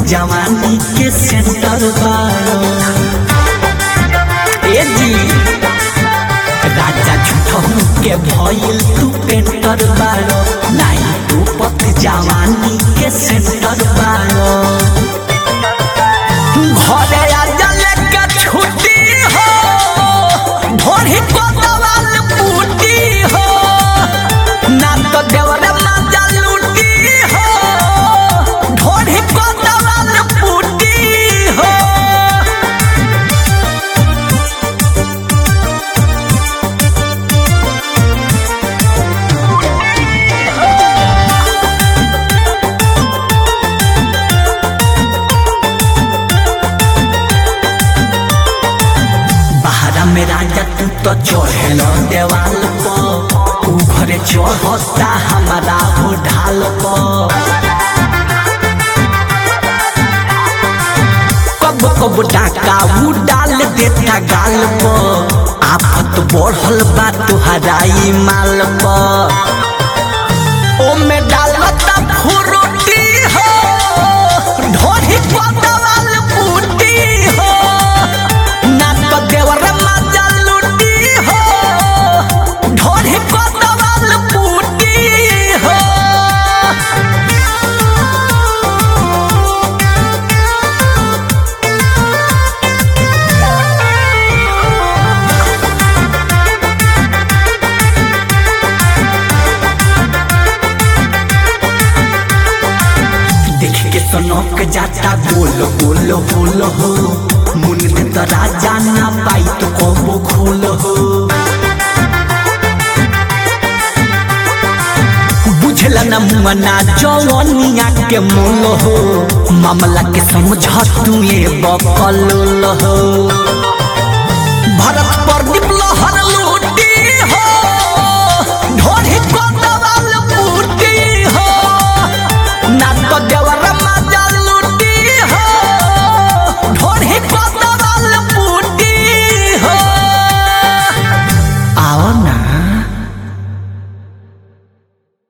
जवानी के सेंटर बारो ए जी राजा झूठहू के भइल तू पेंटर बारो नाही तू पत जवानी के सेंटर बारो घरे आजा लेके छुट्टी हो ढोरी को दवाल बूटी हो ना तो देवरे माजा लूटी हो ढोरी को दवाल बूटी हो बहरा में राजा तू तो चढ़ल देवाल पर ऊ घरे चढ़ता हमारा हो ढाल पर कब कब डाका ऊ डाल देता गाल पर आफत बढ़ल बा तुहराई माल पर ओमे डालता फुरुटी हो ढोरी को दवाल बूटी हो ना तो देवर माजा लूटी हो ढोरी को दवाल बूटी हो देख के सनक जाता गोल गोल होल हो मुन में तो राजा ना पाई तो कबो खोल हो बुझला न मना जवनिया के मोल हो मामला के समझ तू ये बकल हो भरत प्रदीप लहर लूटी